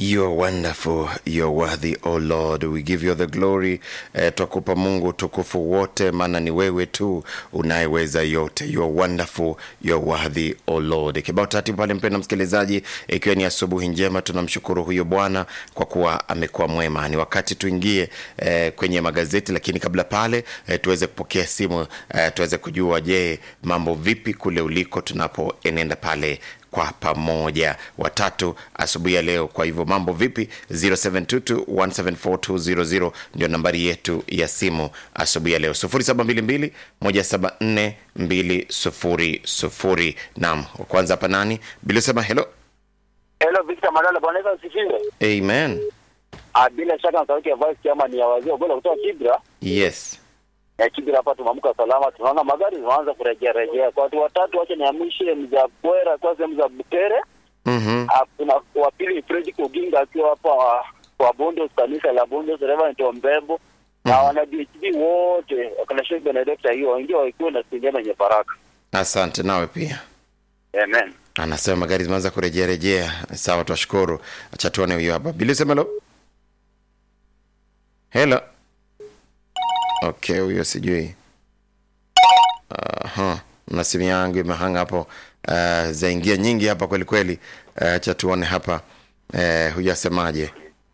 You are wonderful, you are worthy, O Lord. We give you the glory. Eh, twakupa Mungu utukufu wote, maana ni wewe tu unayeweza yote. You are wonderful, you are worthy, O Lord. Kibao taratibu pale, mpenda msikilizaji, ikiwa ni asubuhi njema, tunamshukuru huyo Bwana kwa kuwa amekuwa mwema. Ni wakati tuingie eh, kwenye magazeti, lakini kabla pale eh, tuweze kupokea simu eh, tuweze kujua, je, mambo vipi kule uliko tunapoenenda pale kwa pamoja watatu asubuhi ya leo. Kwa hivyo mambo vipi? 0722174200 ndio nambari yetu ya simu asubuhi ya leo, 0722174200. Naam, wa kwanza hapa nani bila sema hello. Hello Victor Malala, bwana Yesu asifiwe. Amen. Ah, bila shaka na sauti ya voice kama ni ya wazee bora kutoka Kibra. Yes. Ya Kibra hapa tumeamka salama, tunaona magari zinaanza kurejea rejea. Kwa watu watatu wacha niamishe mza Bwera kwa sehemu za Butere. Mhm. Ah, kuna wa pili Fred Kuginga akiwa hapa kwa Bondos kanisa la Bondos Reverend Ombembo. Na wana DHB wote wakana Sheikh Benedicta hiyo waingie wakiwa na sinema yenye baraka. Asante nawe pia. Amen. Anasema magari zimeanza kurejea rejea. Sawa, twashukuru. Acha tuone huyo hapa. Bila sema hello. Hello. Okay, huyo sijui. Aha. Na simu yangu imehanga hapo. Uh, zaingia nyingi hapa kweli kweli. Uh, acha tuone hapa. Uh, huyo asemaje?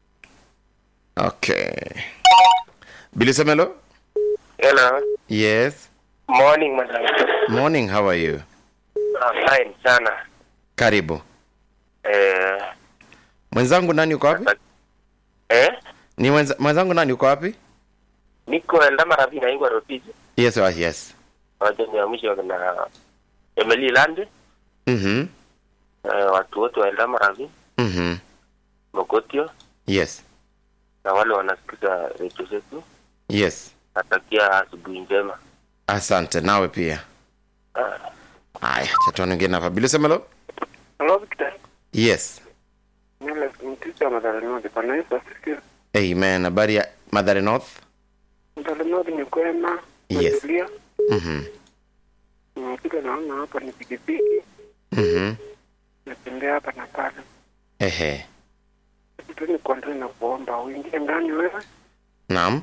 Okay. Bila sema hello. Hello. Yes. Morning, madam. Morning, how are you? Ah, fine sana. Karibu. Eh, Mwenzangu nani uko wapi? eh? Ni mwenza, mwenzangu nani uko wapi? Niko Endama Ravi na Ingwa Rotiji. Yes, oh, yes. Wacha niamshe na Emily Land. Mhm. Eh, watu wote wa Endama Ravi, Mhm. Mogotio Yes. na wale wanasikiza redio zetu. Yes. Natakia asubuhi njema. Asante nawe pia. Ah, Haya, cha tuone wengine hapa. Bila sema hello. Hello, Victor. Yes. Nile mtisi wa Madhara North. Bwana Yesu asifiwe. Amen. Habari ya Madhare North? Madhara North ni kwema. Yes. Natulia. Mhm. Nimekuja naona hapa ni pikipiki. Mhm. Natembea hapa na pale. Ehe. Kitu ni kuandaa na kuomba uingie ndani wewe. Naam.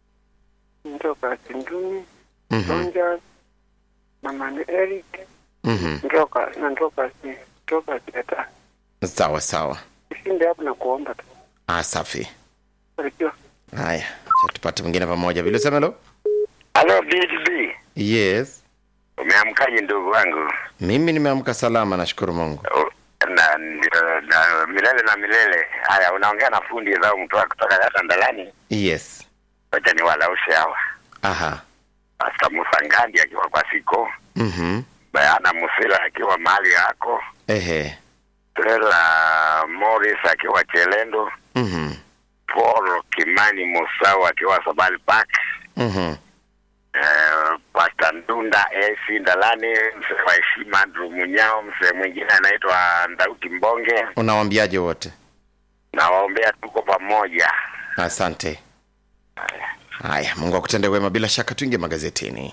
Ndoka Sinduni. Mhm. Sonja. Mama ni Eric. Mhm. Ndoka na ndoka si. Ndoka Teta. Sawa sawa. Ushinde hapo na kuomba tu. Ah, safi. Barikiwa. Haya, cha tupate mwingine pamoja. Bila sema hello. Hello BHB. Yes. Umeamkaje ndugu wangu? Mimi nimeamka salama, nashukuru Mungu. Oh, na, na, na milele na milele. Haya, unaongea na fundi zao mtoa kutoka hata ndalani. Yes. Wacha ni walaushe hawa. Aha. Pastor Musa Ngandi akiwa kwa siko, Mhm. Bayana Musila akiwa mahali yako, Ehe. Stella Morris akiwa Chelendo, Mhm. Paul Kimani Musau akiwa Sabali Park, Mhm. eh, Pastor Ndunda AC Ndalani, mzee wa heshima Andrew Munyao, mzee mwingine anaitwa Ndauti Mbonge, Unawaambiaje wote? na waombea tuko pamoja. Asante. Haya, Mungu akutende wema. Bila shaka tuingie magazetini.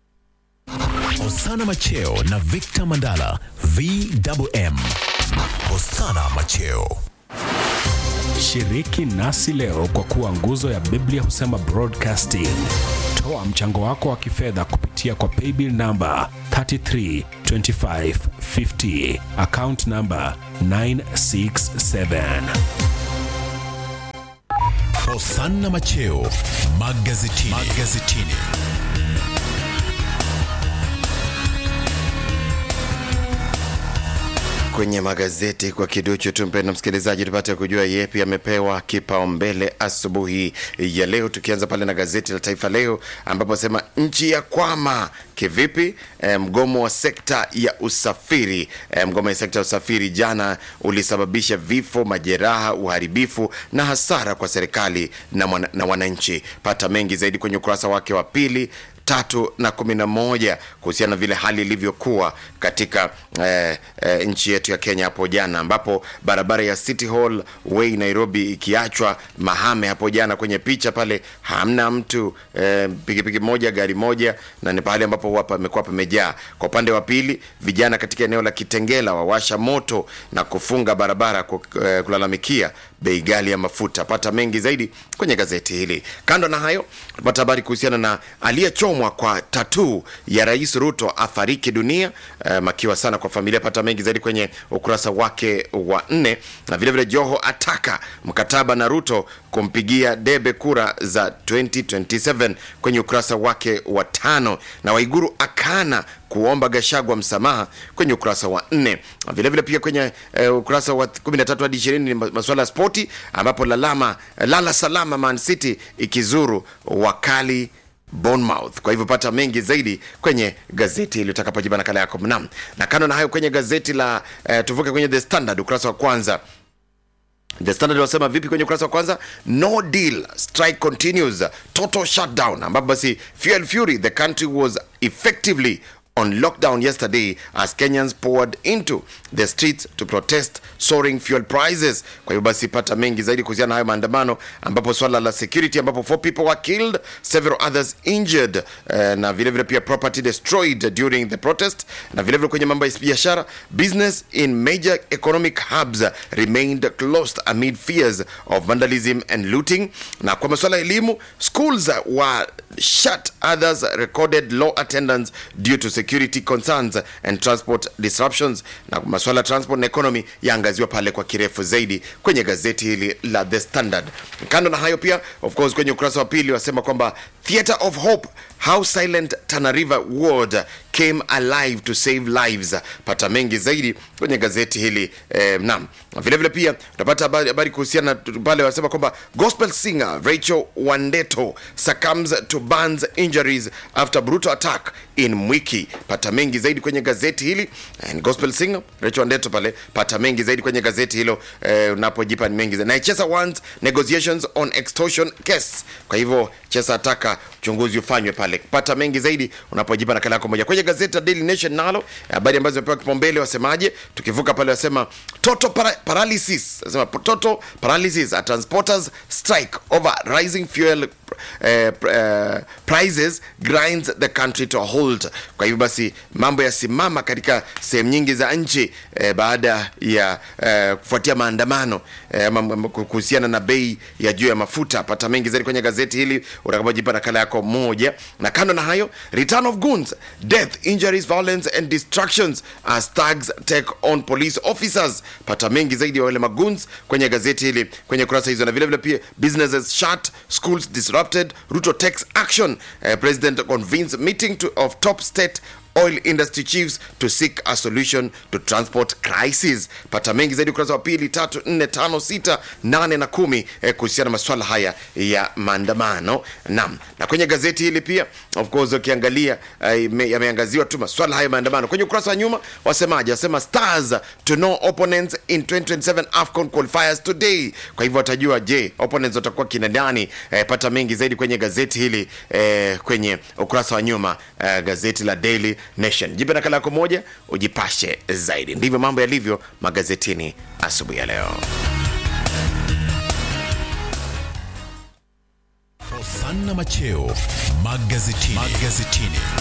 Hosana Macheo na Victor Mandala VMM. Hosana Macheo. Shiriki nasi leo kwa kuwa nguzo ya Biblia husema broadcasting. Toa mchango wako wa kifedha kupitia kwa paybill namba 332550 account namba 967. Hosana Macheo magazetini. magazetini. kwenye magazeti kwa kiduchu tu, mpendwa msikilizaji, tupate kujua yepi amepewa kipaumbele asubuhi ya leo, tukianza pale na gazeti la Taifa Leo ambapo sema nchi ya kwama kivipi? E, mgomo wa sekta ya usafiri e, mgomo wa sekta ya usafiri jana ulisababisha vifo, majeraha, uharibifu na hasara kwa serikali na, mwana, na wananchi. Pata mengi zaidi kwenye ukurasa wake wa pili tatu na kumi na moja kuhusiana na vile hali ilivyokuwa katika eh, eh, nchi yetu ya Kenya hapo jana, ambapo barabara ya City Hall Way Nairobi ikiachwa mahame hapo jana. Kwenye picha pale hamna mtu eh, pikipiki moja, gari moja, na ni pahali ambapo huwa pamekuwa pamejaa. Kwa upande wa pili, vijana katika eneo la Kitengela wawasha moto na kufunga barabara ku- eh, kulalamikia bei ghali ya mafuta. Pata mengi zaidi kwenye gazeti hili. Kando na hayo, tupata habari kuhusiana na aliyechomwa kwa tatuu ya Rais Ruto afariki dunia. Eh, makiwa sana kwa familia. Pata mengi zaidi kwenye ukurasa wake wa nne, na vilevile Joho ataka mkataba na Ruto kumpigia debe kura za 2027 kwenye ukurasa wake wa tano, na Waiguru akana kuomba Gashagwa msamaha kwenye ukurasa wa nne. Vilevile pia kwenye eh, ukurasa wa 13 hadi 20 ni masuala ya spoti, ambapo lalama lala salama Man City ikizuru wakali Bournemouth. Kwa hivyo pata mengi zaidi kwenye gazeti ili utakapojiba nakala yako mnam. Na kando na hayo kwenye gazeti la eh, tuvuke kwenye The Standard ukurasa wa kwanza The Standard wasema vipi kwenye ukurasa wa kwanza? No deal, strike continues, total shutdown, ambapo basi fuel fury, the country was effectively on lockdown yesterday as Kenyans poured into the streets to protest soaring fuel prices. Kwa hiyo basi pata mengi zaidi kuhusiana na hayo maandamano, ambapo swala la security, ambapo four people were killed, several others injured, uh, na vile vile pia property destroyed during the protest, na vile vile kwenye mambo ya biashara, business in major economic hubs remained closed amid fears of vandalism and looting. Na kwa masuala ya elimu, schools were shut, others recorded low attendance due to security concerns and transport disruptions. Na kwa masuala ya transport na economy yaangaziwa pale kwa kirefu zaidi kwenye gazeti hili la The Standard. Kando na hayo pia, of course, kwenye ukurasa wa pili wasema kwamba Theatre of Hope how silent Tana River ward came alive to save lives. Pata mengi zaidi kwenye gazeti hili eh, naam. Vile vile pia utapata habari habari kuhusiana na pale wasema kwamba gospel singer Rachel Wandeto succumbs to burns injuries after brutal attack in Mwiki. Pata mengi zaidi kwenye gazeti hili and gospel singer Rachel Wandeto pale, pata mengi zaidi kwenye gazeti hilo eh, unapojipa ni mengi zaidi. Na Chesa wants negotiations on extortion case. Kwa hivyo Chesa ataka uchunguzi ufanywe pale. Pata mengi zaidi unapojipa nakala yako moja kwenye gazeti la Daily Nation. Nalo habari ambazo zimepewa kipaumbele, wasemaje? Tukivuka pale wasema total para paralysis, wasema total paralysis at transporters strike over rising fuel eh, eh, prices grinds the country to a halt. Kwa hivyo basi mambo yasimama katika sehemu nyingi za nchi eh, baada ya eh, kufuatia maandamano eh, ama- ama kuhusiana na bei ya juu ya mafuta. Pata mengi zaidi kwenye gazeti hili utakapojipa nakala yako moja. Na kando na hayo, return of goons, death, injuries, violence and distractions as thugs take on police officers. Pata mengi zaidi ya wale magoons kwenye gazeti hili kwenye kurasa hizo, na vile vile pia businesses shut, schools disrupted, Ruto takes action. Uh, President convenes meeting to, of top state oil industry chiefs to seek a solution to transport crisis. Pata mengi zaidi ukurasa wa pili, tatu, nne, tano, sita, nane na kumi eh, kuhusiana na maswala haya ya maandamano. Naam, na kwenye gazeti hili pia of course ukiangalia eh, ime- yameangaziwa tu maswala haya ya maandamano. Kwenye ukurasa wa nyuma wasemaje? Wasema stars to know opponents in 2027 AFCON qualifiers today. Kwa hivyo watajua, je, opponents watakuwa kina nani? Eh, pata mengi zaidi kwenye gazeti hili eh, kwenye ukurasa wa nyuma eh, gazeti la Daily Nation. Jipe nakala yako moja ujipashe zaidi. Ndivyo mambo yalivyo magazetini asubuhi ya leo. Hosanna Macheo magazetini. magazetini.